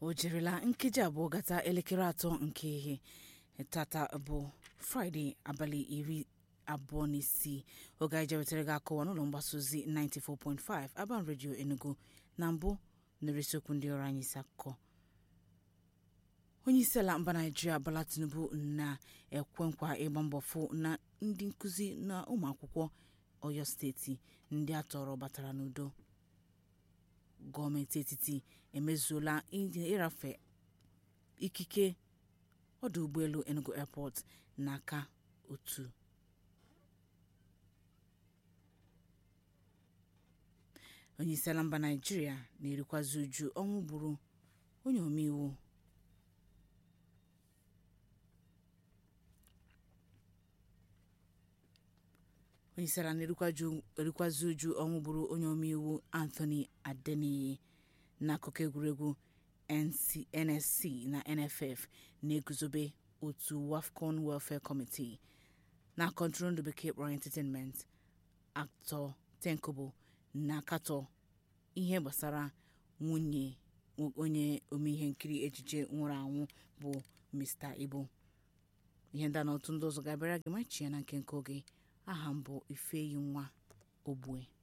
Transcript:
o jirila nkeji abụọ gata elekere atọ nke ihe tata bụ fraịde abalị iri abụọ na isii oge anyị jewetara gị akọwa n'ụlọ mgbasa ozi 94.5 Aban Radio Enugu na mbụ nụrụ isiokwu ndị ọrụ anyị isi akụkọ onye isi ala mba naijiria Bola Tinubu na-ekwe nkwa ịgba mbọ fụ na ndị nkụzi na ụmụ akwụkwọ Ọyọ steeti ndị a tọrọ batara n'udo gọọmenti etiti emezuola ịrafe ikike ọdụ ụgbọelu Enugu Airport n'aka otu onye isi ala mba naijiria na-erikwazi uju ọnwụ gburu onye omeiwu onye isi ala na-erikwazi uju ọnwụ gburu onye omeiwu Anthony Adeniyi n'akụkọ egwuregwu NSC na NFF na-eguzobe otu WAFCON Welfare Committee na kọntrol ndụ bekee kpọrọ entertainment Actor Tenkobo na-akatọ ihe gbasara nwunye onye omeihe nkiri ejije nwụrụ anwụ bụ Mr. Ibu ihe ndị a na otu ndị ọzọ ga-abịara gị machie na nke nke oge aha m bụ Ifeyi nwa Ogbue